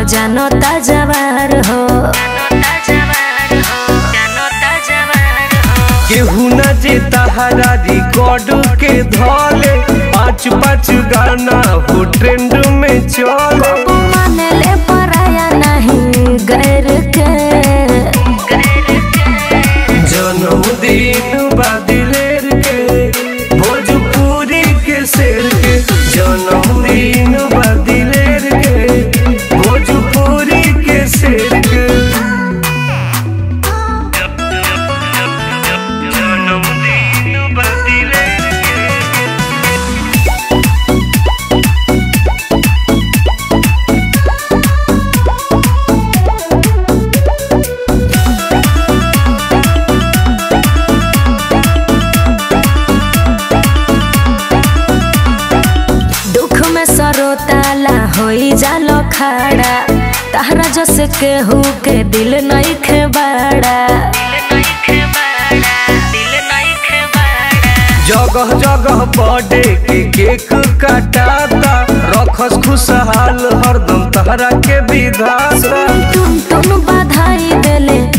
जानता जवार हो केहू न जे तहरा रिकॉर्ड के धले पाँच पाँच गाना हो ट्रेंड में चले माने ले पराया नहीं गैर के जन्मदिन बादिलेर के भोजपुरी के शेर के जन्मदिन बादिलेर के भोजपुरी के शेर के जन्मदिन बादिलेर के दुख में सरोताला होई जालो खड़ा तहरा जस केहू के दिल नहीं खेबाड़ा जगह जगह बर्थडे के केक काटाता रखस खुशहाल हरदम तहरा के विधाता तुम तुम बधाई देले